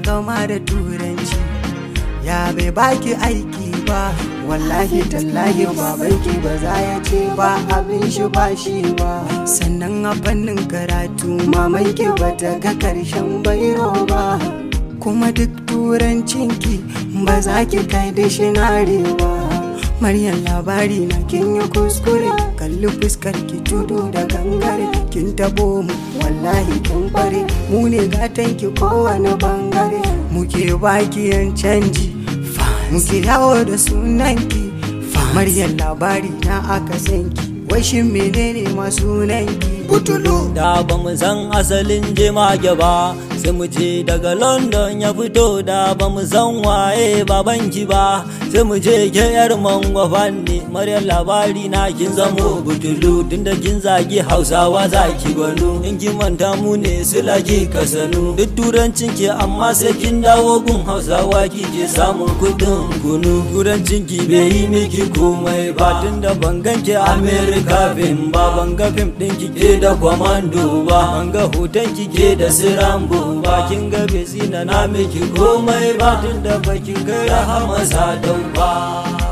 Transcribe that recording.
takama da turanci ya bai baki aiki ba wallahi tallahi babanki ba za ya ce ba abin shi ba shi ba sannan a fannin karatu mamanki ba ta ga karshen bairo ba kuma duk turancinki ba za ki kai da shinare ba Maryam labari na kin yi kuskure kalli fuskar ki tudu da gangare kin tabo mu wallahi kin bare mu ne gatan ki kowane bangare muke baki yan canji muke yawo da sunan ki Maryam labari na aka san ki wai shin menene ma sunan ki butulu da ba mu san asalin jemage ba sai mu je daga london ya fito da ba mu san waye babanki ba sai mu je ke yar mangwafa ne maryam labari na kin zamo butulu tunda kin zagi hausawa zaki gwanu in kin manta mu ne silaki kasanu duk turancin ki amma sai kin dawo gun hausawa kike samun kudin kunu turancin ki bai yi miki komai ba tunda ban ganke america fim ba ban ga fim din ki ke da kwamando ba ban ga hoton ki ke da sirambo ba kin ga bai na miki komai ba tunda bakin kai rahama sadau ba